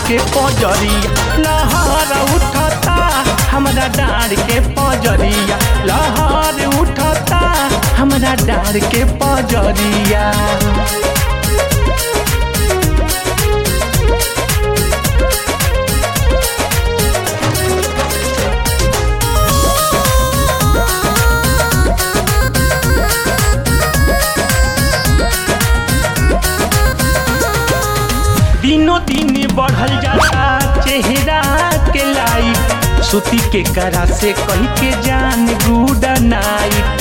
के पजरिया लहर उठता हमरा डार के पजरिया लहर उठता हमरा डार के पजरिया दिनों दिन बढ़ल जाता चेहरा के लाइट सुती के करा से कह के जान गुड नाइट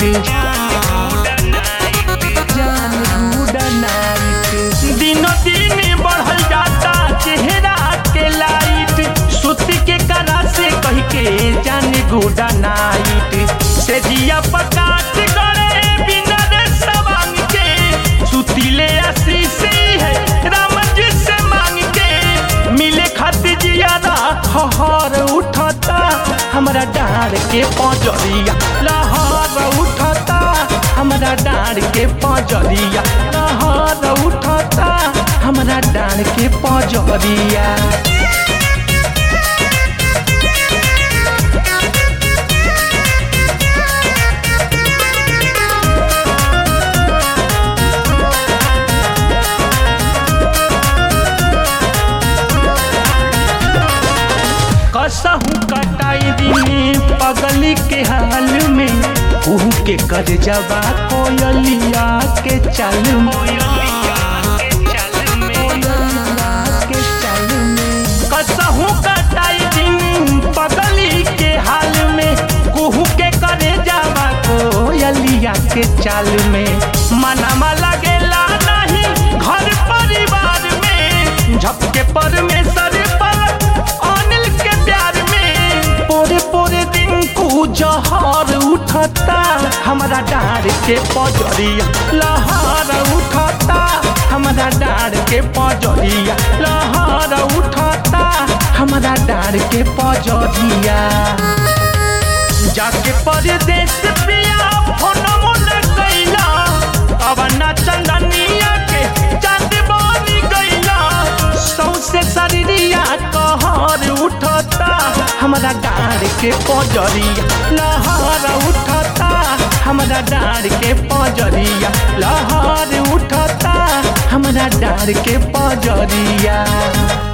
जान गुड नाइट दिनों दिन बढ़ल जाता चेहरा के लाइट सुती के करा से कह के जान गुड नाइट से दिया पकाट गड़े बिना रे सवांग के सुतीले आशीष है राम जी से मांग के मिले खातिर जियादा हहर उठता हमरा डार के पजरिया लहर उठता हमरा डार के पजरिया लहर उठता हमरा डार के पजरिया कसहू कटाई दिने पगली के हाल में उहू के कर जबा कोयलिया के चाल कसहू कटाई दिन पगली के हाल में कुहू के करे जावा कोयलिया के चाल में मनमा लगेला नहीं घर परिवार में झपके परमेश्वर पर अनिल के प्यार में पोरे पोरे दिन को जहर उठता हमरा डार के पजरिया लहर उठता हमरा डार के पजरिया लहर उठता हमरा डार के पजरिया जाके परदेश पिया फोन मोन कैला अब ना चंदनिया के चांद बनी गैला सौसे शरीरिया कहर उठता हमरा डार के पजरिया लहर उठता हमरा डार के पजरिया लहर उठता हमरा डार के पजरिया